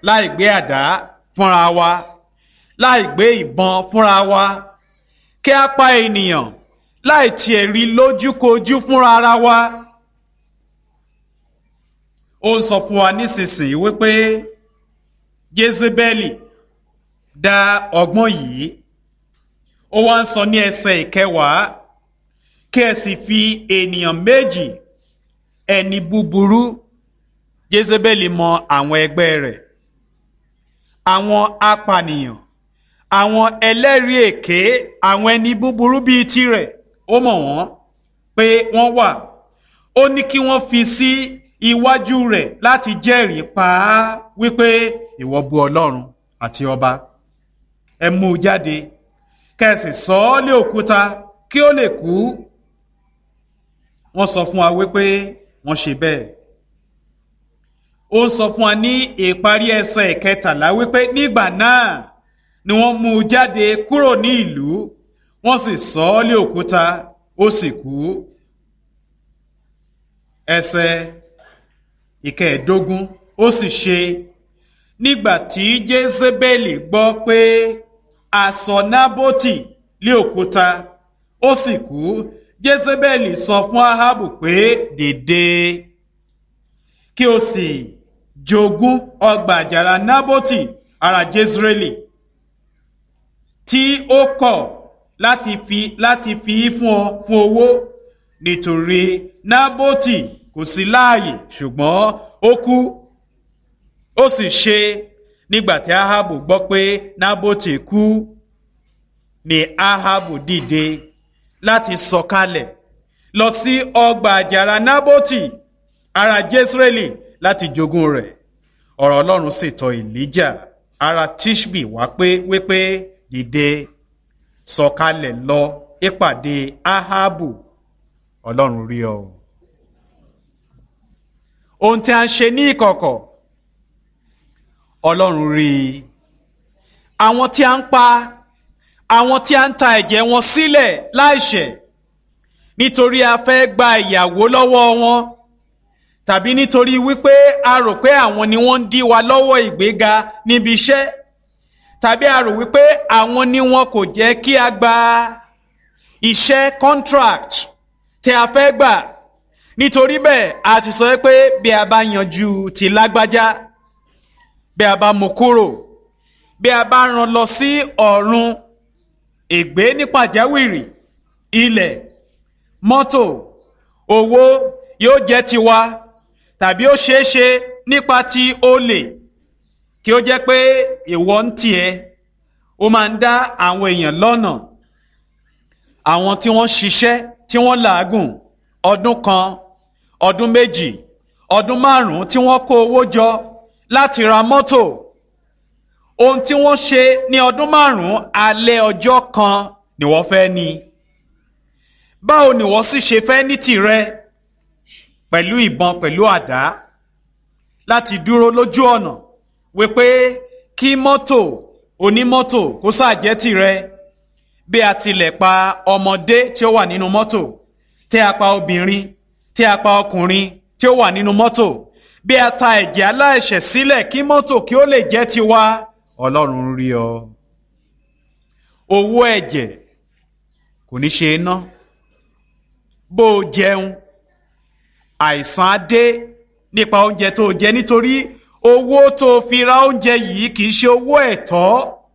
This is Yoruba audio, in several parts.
láì gbé àdá fúnra wa láì gbé ìbọn fúnra wa kí a pa ènìyàn láì tiẹ̀ rí lójúkojú fúnra ara wa. ó ń sọ fún wa nísinsìnyí wípé jezebeli dá ọgbọ́n yìí ó wá ń sọ ní ẹsẹ̀ ìkẹwàá kí ẹ sì fi ènìyàn méjì ẹni búburú jezebeli mọ àwọn ẹgbẹ́ rẹ̀ àwọn apànìyàn àwọn ẹlẹ́rìí èké àwọn ẹni búburú bíi tirẹ̀ ó mọ̀ wọ́n pé wọ́n wà ó ní kí wọ́n fi sí iwájú rẹ̀ láti jẹ́rìí pa á wípé ìwọ bu ọlọ́run àti ọba ẹ mú u jáde kẹsì sọ ọ́ lé òkúta kí ó lè kú wọ́n sọ fún wa wípé wọ́n ṣe bẹ́ẹ̀ ó sọ fún wa ní ìparí ẹsẹ̀ ìkẹtàlá wípé nígbà náà ni wọ́n mú u jáde kúrò ní ìlú wọ́n sì sọ ọ́ lé òkúta ó sì kú ẹsẹ̀ ìkẹẹ̀ẹ́dógún ó sì ṣe nígbà tí jésébélì gbọ́ pé aṣọ nábótì lé òkúta ó sì kú jésébélì sọ fún ahabu pé dìde kí o sì jogún ọgbà àjàrà nábótì ará jésírẹ́lì tí ó kọ̀ láti fi láti fi í fún ọ fún owó nítorí nábótì kò sí láàyè ṣùgbọ́n ó kú ó sì ṣe nígbà tí ahabu gbọ́ pé nábótì kú ni ahabu dìde láti sọ̀kalẹ̀ lọ sí ọgbà àjàrà nábótì ará jésírẹ́lì láti jogún rẹ̀ ọ̀rọ̀ ọlọ́run sì tọ̀ ìlíjà ará tishbi wá pé wípé dìde sọ̀kalẹ̀ lọ ìpàdé ahabu ọlọ́run rí ọ. ohun tí a ń ṣe ní ìkọ̀kọ̀ ọlọ́run rí i àwọn tí a ń pa àwọn tí a ń ta ẹ̀jẹ̀ wọn sílẹ̀ láìṣẹ̀ nítorí a fẹ́ gba ìyàwó lọ́wọ́ wọn tàbí nítorí wípé a rò pé àwọn ni wọ́n ń dí wa lọ́wọ́ ìgbéga níbi iṣẹ́ tàbí a rò wípé àwọn ni wọn kò jẹ́ kí a gba iṣẹ́ contract tí a fẹ́ gbà nítorí bẹ́ẹ̀ a ti sọ pé bí a bá yanjú ti lágbájá bí a bá mú kúrò bí a bá rán lọ sí ọ̀run ègbé ní pàjáwìrì ilẹ̀ mọ́tò owó yóò jẹ́ tiwa tàbí ó ṣeé ṣe nípa ti olè kí ó jẹ́ pé ìwọ ń tiẹ̀ ó máa ń dá àwọn èèyàn lọ́nà àwọn tí wọ́n ṣiṣẹ́ tí wọ́n làágùn ọdún kan ọdún méjì ọdún márùn-ún tí wọ́n kó owó jọ láti ra mọ́tò ohun tí wọ́n ṣe ní ọdún márùn-ún alẹ́ ọjọ́ kan ni wọ́n fẹ́ ní báwo ni wọ́n sì ṣe fẹ́ ní tìrẹ pẹ̀lú ìbọn pẹ̀lú àdá láti dúró lójú ọ̀nà wípé kí mọ́tò onímọ́tò kó ṣàjẹ́ tìrẹ bí a tilẹ̀ pa ọmọdé tí ó wà nínú mọ́tò tí a pa obìnrin tí a pa ọkùnrin tí ó wà nínú mọ́tò bí a ta ẹ̀jẹ̀ aláìṣẹ̀ sílẹ̀ kí mọ́tò kí ó lè jẹ́ tiwa ọlọ́run rí ọ owó ẹ̀jẹ̀ kò ní ṣe é ná bó o jẹun àìsàn á dé nípa oúnjẹ tó o jẹ nítorí owó tó o fi ra oúnjẹ yìí kì í ṣe owó ẹ̀tọ́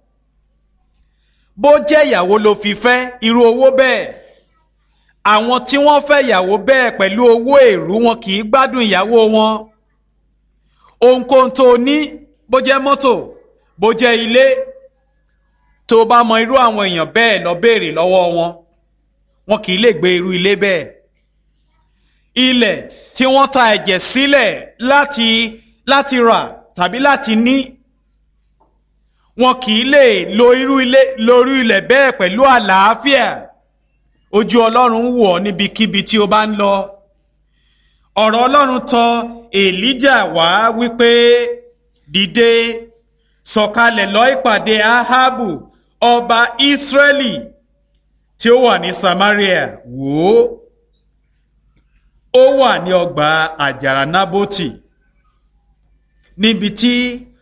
bó jẹ́ ìyàwó ló fi fẹ́ irú owó bẹ́ẹ̀ àwọn tí wọ́n fẹ́ ìyàwó bẹ́ẹ̀ pẹ̀lú owó èrú wọn kì í gbádùn ìyàwó wọn ohunkóhun tó o ní bó jẹ́ mọ́tò bó jẹ́ ilé tó o bá mọ irú àwọn èèyàn bẹ́ẹ̀ lọ béèrè lọ́wọ́ wọn wọn kì í lè gbé irú ilé bẹ́ẹ̀ ilẹ̀ tí wọ́n ta ẹ̀jẹ̀ sílẹ̀ láti láti rà tàbí láti ní wọn kì í lè lo irú ilé lórí ilẹ̀ bẹ́ẹ̀ pẹ̀lú àlàáfíà ojú ọlọ́run wò ọ́ níbikíbi tí o bá ń lọ ọ̀rọ̀ ọlọ́run tọ̀ èlíjà wá wípé dìde sọ̀kalẹ̀ lọ ìpàdé ahabu ọba israẹli tí ó wà ní samaria wò ó ó wà ní ọgbà àjàrà nábótì níbi tí